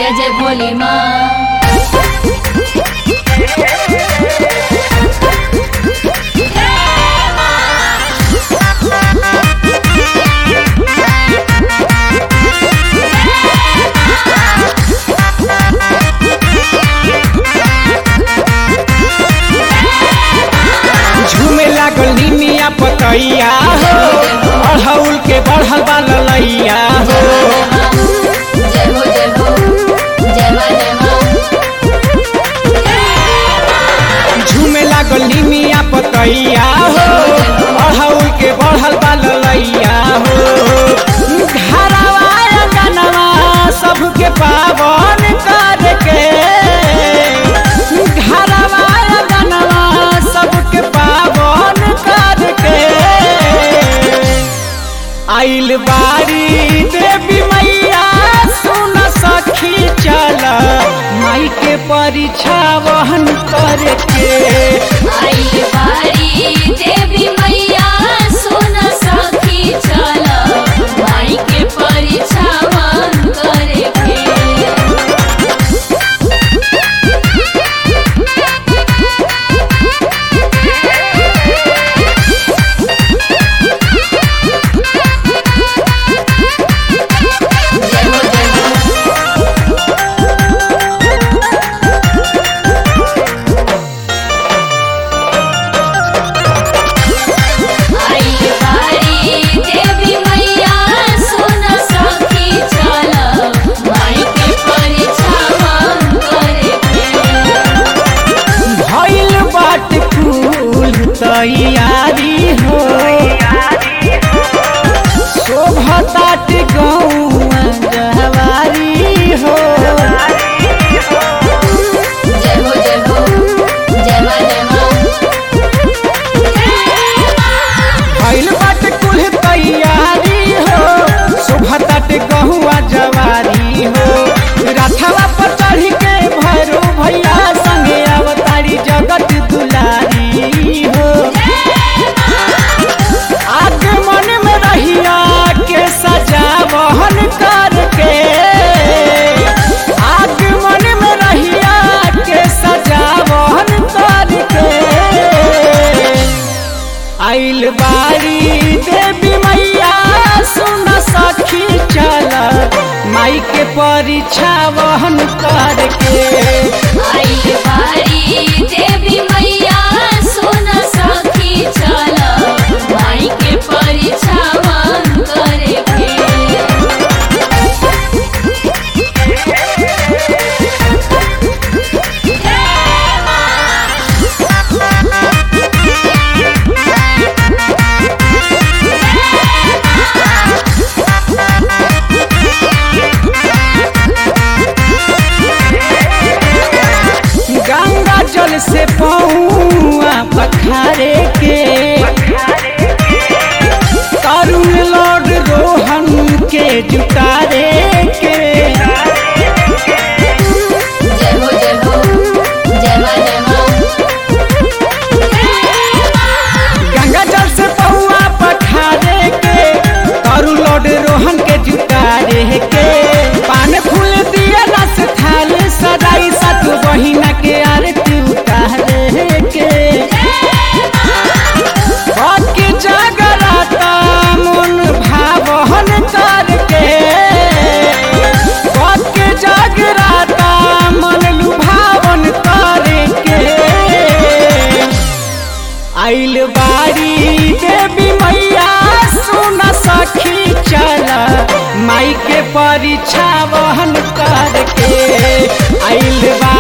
जय जय भोली माँ झूमे लागल निमिया पतैया हो अढ़ौल के बढ़ल बा ललैया हो जय हो जय हो जय माँ जय माँ झूमे लागल निमिया पतैया हो अढ़ौल के बढ़ल बा ललैया हो घरवा अंगनवा सबके पावन करके घरवा अंगनवा सबके पावन करके आइल बारी देवी मैया सुन सखी चल माई के परीक्षा वहन करके आई बारी देवी मैया सुन सखी चल माई के परीक्षावन करे के जय हो जय हो आई बारी देवी मैया सुन सखी चल माई के परीक्षावन करे के भइल बाट फूल तैयारी हो शोभतात गौआ जहवारी हो जय हो जय हो जय माँ जय माँ भइल बाट कुल तैयारी हो शोभतात गहुआ जवारी हो रथवा पर चढ़ी के भैरो भैया संगे अवतारी जगत दुलारी हो आगमन में रहिया के सजावहन करके आगमन में रहिया के सजावहन करके आइल बारी देवी मैया सुन सखी चल माई के परीक्षा वहन करके आई बारी देवी मैया सुन सखी चल माई के परीक्षावन करे के गंगा जल से पौआ पखारे के तरुण लौट रोहन के जुटारे के जय हो जय हो जय माँ जय माँ गंगा जल से पौआ पखारे के तरुण लौट रोहन के जुटारे के पान फूल दिया रस थाल सदाई सत बहिना के आरती उतारे के भक्ति जागरता मन भावहन करके भक्ति जागरता मन लुभावन करके आइल बारी देवी मैया सुन सखी चल माई के परीक्षा वहन करके आइल बारी